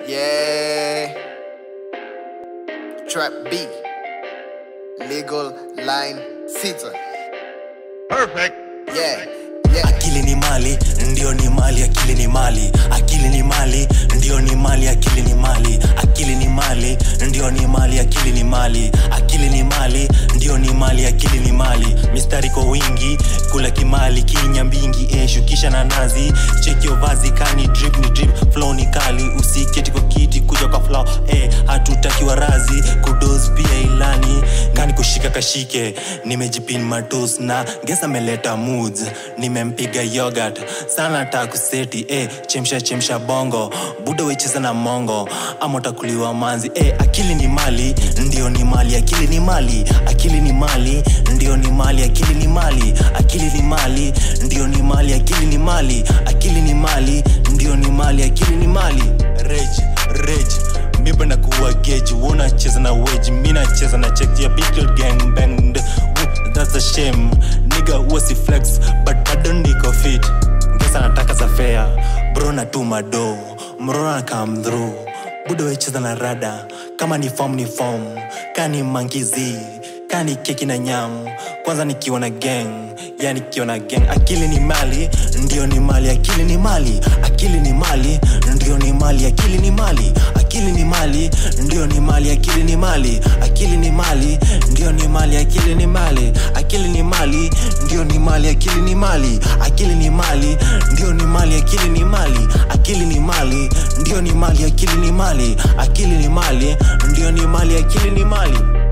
Yeah. Trap B. Legal line sita. Perfect. Yeah. Yeah. akili ni mali ndio ni mali akili ni mali akili ni mali ndio ni mali akili ni mali akili ni mali ndio ni mali akili ni mali akili ni mali ndio ni mali akili ni mali mistari kwa wingi kula kimali kinya mbingi eh, shukisha na nazi cheki vazi kani drip ni drip flow ni kali usiketi kwa kiti kuja kwa flow eh, hatutaki warazi kudos pia ilani kani kushika kashike nimejipin matus na gesa ameleta moods nimempiga yogurt sana takuseti eh, chemsha chemsha bongo buda wecheza na mongo ama utakuliwa manzi eh, akili ni mali ndio ni mali akili ni mali akili ni mali ndio ni mali akili ni mali akili ni mali ndio ni mali akili ni mali akili ni mali ndio ni mali akili ni mali rage rage mipenda kuwa geji unacheza na weji mi nacheza na cheki ya big gang bang Woo, that's a shame niga wasi flex but bado niko fit ngesa nataka za fea bro natuma do mrona come through buda wecheza na rada kama ni form ni form kani mankizi kani keki na nyam kwanza nikiwa na gang ya nikiwa na gang akili ni mali ndio ni mali akili ni mali akili ni mali ndio ni mali akili ni mali akili ni mali ndio ni mali akili ni mali akili ni mali ndio ni mali akili ni mali akili ni mali ndio ni mali akili ni mali akili ni mali ndio ni mali akili ni mali akili ni mali ndio ni mali akili ni mali akili ni mali ndio ni mali akili ni mali